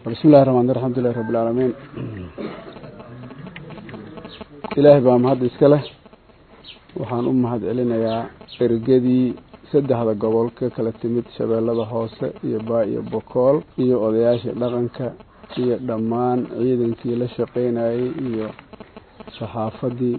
bismi llahi raxmaan alxamdulilahi rabbi alcaalamiin ilaahay baa mahad iska leh waxaan u mahad celinayaa ergadii saddexda gobol ka kala timid shabeellada hoose iyo baa iyo bokool iyo odayaashii dhaqanka iyo dhammaan ciidankii la shaqeynayay iyo saxaafadii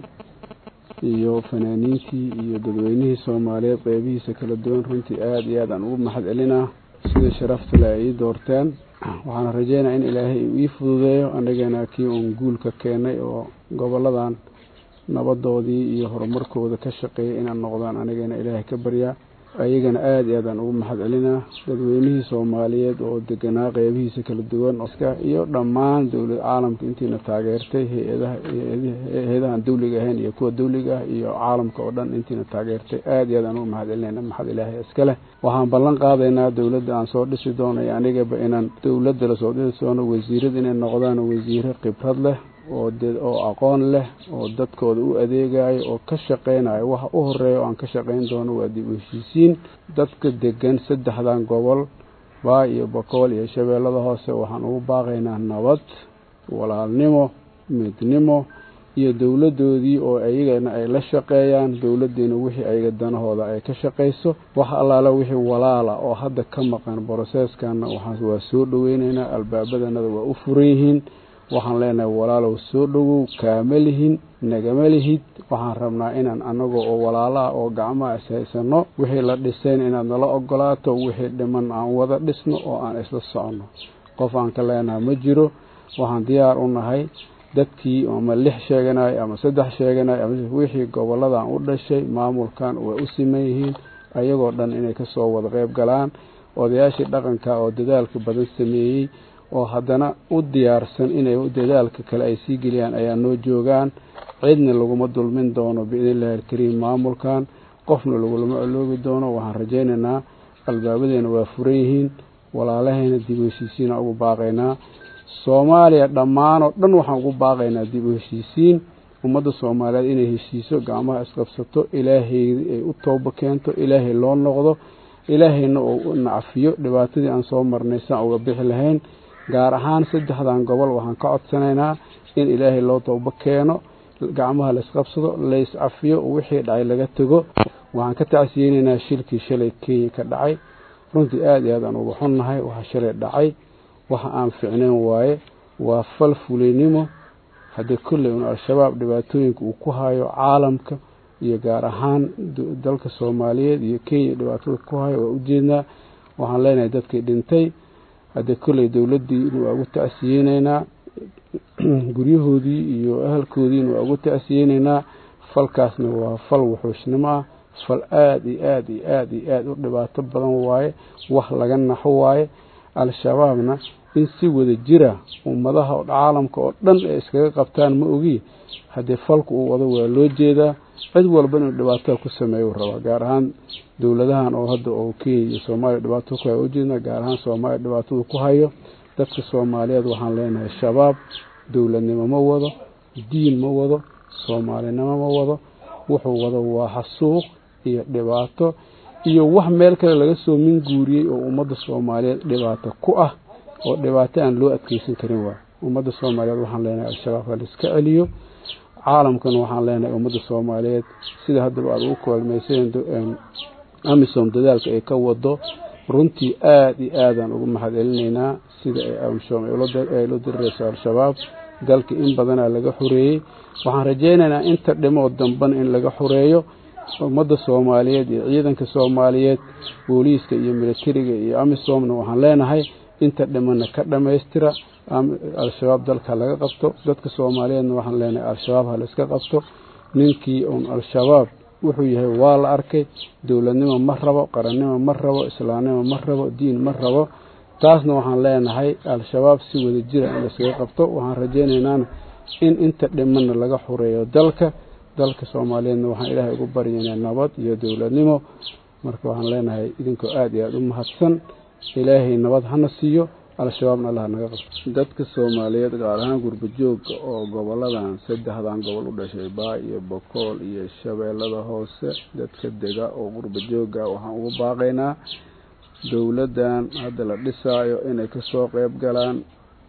iyo fanaaniintii iyo dadweynihii soomaaliyeed qeybihiisa kala duwan runtii aada iyo aad aan ugu mahad celinaa sida sharafta le ay ii doorteen waxaana rajeynaya in ilaahay uu ii fududeeyo anagana kii uun guulka keenay oo goboladan nabadoodii iyo horumarkooda ka shaqeeyay inaan noqdaan anigana ilaahay ka baryaa ayagana aada iyo aad aan ugu mahad celinaa dadweynihii soomaaliyeed oo deganaa qeybihiisa kala duwan iyo dhammaan dowlad caalamka intiina taageertay hay-adaha hay-adahan dawliga ahayn iyo kuwa dawliga ah iyo caalamka oo dhan intiina taageertay aada iyo aad aan ugu mahad celinayna maxad ilaahay iska leh waxaan ballan qaadaynaa dowladda aan soo dhisi doono iyo anigaba inaan dowladda lasoo dhisi doono wasiirada inay noqdaan wasiiro khibrad leh oo oo aqoon leh oo dadkooda u adeegayo oo ka shaqeynayo waxa u horeeya oo aan ka shaqeyn doono waa dib u heshiisiin dadka degan saddexdan gobol baa iyo bokool iyo shabeellada hoose waxaan ugu baaqaynaa nabad walaalnimo midnimo iyo dowladoodii oo ayagana ay la shaqeeyaan dowladiina wixii ayaga danahooda ay ka shaqeyso wax allaala wixii walaala oo hadda ka maqan broseeskana waa soo dhaweyneynaa albaabadanada waa u furan yihiin waxaan leenahay walaalow soo dhowow kaama lihin nagama lihid waxaan rabnaa inaan anagoo oo walaalaha oo gacmaha ishaysano wixii la dhisayn inaad nala ogolaato wixii dhiman aan wada dhisno oo aan isla soconno qof aan ka leenaha ma jiro waxaan diyaar u nahay dadkii ama lix sheeganayo ama saddex sheeganayo ama wixii goboladan u dhashay maamulkan way u siman yihiin ayagoo dhan inay kasoo wada qeyb galaan odayaashii dhaqanka oo dadaalka badan sameeyey oo haddana u diyaarsan inay dadaalka kale ay sii geliyaan ayaa noo joogaan cidna laguma dulmin doono biidn illahi alkariim maamulkan qofna lagulama oloobi doono waxaan rajaynaynaa albaabadeena waa furan yihiin walaalahayna dib u heshiisiina ugu baaqaynaa soomaaliya dhammaan oo dhan waxaan ugu baaqaynaa dib u heshiisiin ummadda soomaaliyeed inay heshiiso gacmaha isqabsato ilaahay ay u toobo keento ilaahay loo noqdo ilaahayna oo nacfiyo dhibaatadii aan soo marnay saan uga bixi lahayn gaar ahaan saddexdan gobol waxaan ka codsanaynaa in ilaahay loo toobo keeno gacmaha la isqabsado lays cafiyo wixii dhacay laga tego waxaan ka tacsiyeynaynaa shilkii shalay kenya ka dhacay runtii aada iyo aad aan uga xunnahay waxa shalay dhacay waxa aan ficnayn waaye waa fal fuleynimo haddii kolley un al-shabaab dhibaatooyinka uu ku hayo caalamka iyo gaar ahaan dalka soomaaliyeed iyo kenya dhibaatada ku hayo waa ujeednaa waxaan leenahay dadkii dhintay haddii kolley dowladdiina waa ugu tacsiyeyneynaa guryahoodii iyo ahalkoodiina waa ugu tacsiyeyneynaa falkaasna waa fal wuxuushnimo ah fal aada iyo aada iyo aada iyo aada u dhibaato badan waaye wax laga naxo waaye al-shabaabna in si wada jira ummadaha caalamka oo dhan ay iskaga qabtaan ma ogi haddii falku uu wado waa loo jeedaa cid walba inuu dhibaatada ku sameeyo rabaa gaar ahaan dowladahan oo hadda oo kenya iyo soomaaliya dhibaatada ku hayo ujeedna gaar ahaan soomaaliya dhibaatada ku hayo dadka soomaaliyeed waxaan leenahay shabaab dowladnimo ma wado diin ma wado soomaalinimo ma wado wuxuu wado waa xasuuq iyo dhibaato iyo wax meel kale laga soo minguuriyey oo ummadda soomaaliyeed dhibaato ku ah oo dhibaato aan loo adkeysan karin waay ummadda soomaaliyeed waxaan leenahay al-shabaab ha laiska celiyo caalamkana waxaan leenahay ummadda soomaaliyeed sida haddaba aada ugu kaalmayseen amisom dadaalka ay ka wado runtii aada iyo aadaan ugu mahad celinaynaa sida ay amisom ay la dirireyso al-shabaab dalka in badanaa laga xoreeyey waxaan rajaynaynaa inta dhimoo dambana in laga xoreeyo ummadda soomaaliyeed iyo ciidanka soomaaliyeed booliiska iyo militariga iyo amisomna waxaan leenahay inta dhimana ka dhammaystira al-shabaab dalka laga qabto dadka soomaaliyeedna waxaan leenahay al-shabaab ha laiska qabto ninkii uun al-shabaab wuxuu yahay waa la arkay dowladnimo ma rabo qarannimo ma rabo islaamnimo ma rabo diin ma rabo taasna waxaan leenahay al-shabaab si wada jira in laiskaga qabto waxaan rajaynaynaan in inta dhimana laga xoreeyo dalka dalka soomaaliyeedna waxaan ilaahay ugu baryaynaa nabad iyo dowladnimo marka waxaan leenahay idinkoo aada iyo aada u mahadsan ilaahay nabad hana siiyo al-shabaabna allah naga qabto dadka soomaaliyeed gaar ahaan gurbajooga oo goboladan saddexdan gobol u dhashay baa iyo bokool iyo shabeellada hoose dadka dega oo gurbajooga waxaan ugu baaqaynaa dowladdan hadda la dhisaayo inay kasoo qeyb galaan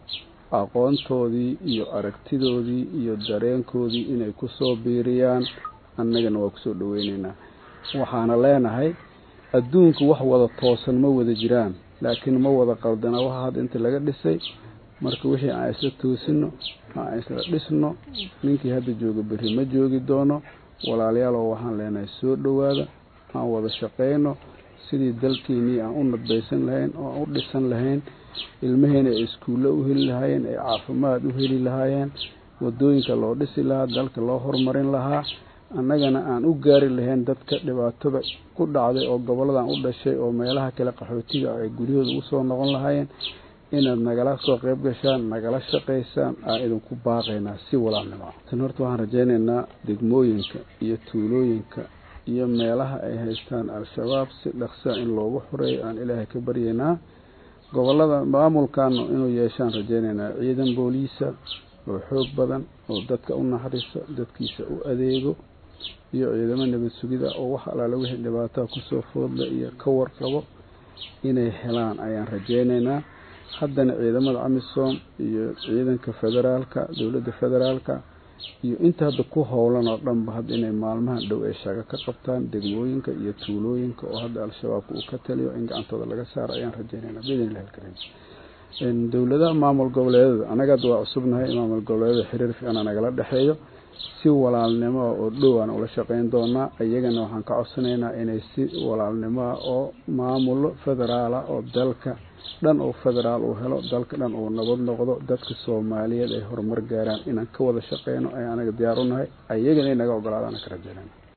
aqoontoodii iyo aragtidoodii iyo dareenkoodii inay kusoo biiriyaan annagana waa kusoo dhaweyneynaa waxaana leenahay adduunku wax wada toosan ma wada jiraan laakiin ma wada qaldana waxa hadda inta laga dhisay marka wixii aan isla toosino aan isla dhisno ninkii hadda jooga berri ma joogi doono walaalyaalow waxaan leenahay soo dhowaada aan wada shaqeyno sidii dalkeenii aan u nadbaysan lahayn oo aan u dhisan lahayn ilmaheena ay iskuulle u heli lahaayeen ay caafimaad u heli lahaayeen wadooyinka loo dhisi lahaa dalka loo horumarin lahaa annagana aan u gaari lahayn dadka dhibaatada ku dhacday oo goboladan u dhashay oo meelaha kale qaxootiga ay guryahooda usoo noqon lahaayeen inaad nagala soo qeyb gashaan nagala shaqaysaan aan idinku baaqaynaa si walaalnimo tan horta waxaan rajaynaynaa degmooyinka iyo tuulooyinka iyo meelaha ay haystaan al-shabaab si dhaqsaa in loogu xoreeyo aan ilaahay ka baryaynaa gobolada maamulkaanu inuu yeeshaan rajaynaynaa ciidan booliisa oo xoog badan oo dadka u naxariiso dadkiisa u adeego iyo ciidamo nabad sugida oo wax alaala wixii dhibaataa kusoo foodla iyo ka warqabo inay helaan ayaan rajaynaynaa haddana ciidamada amisom iyo ciidanka federaalka dowladda federaalka iyo inta hadda ku howlan oo dhanba hadda inay maalmahan dhow ay shago ka qabtaan degmooyinka iyo tuulooyinka oo hadda al-shabaabka uu ka taliyo in gacantooda laga saaro ayaan rajaynaynaa biidn illahi alkariim dowladaha maamul goboleedada anaga hadda waa cusubnahay maamul goboleedada xiriir fiicana nagala dhexeeyo si walaalnimoa oo dhow aan ula shaqeyn doonaa iyagana waxaan ka codsanaynaa inay si walaalnimoa oo maamulo federaala oo dalka dhan oo federaal uu helo dalka dhan uu nabad noqdo dadka soomaaliyeed ay horumar gaaraan inaan ka wada shaqeyno ay anaga diyaar u nahay ayagana inaga ogolaadaan ka rajaynayna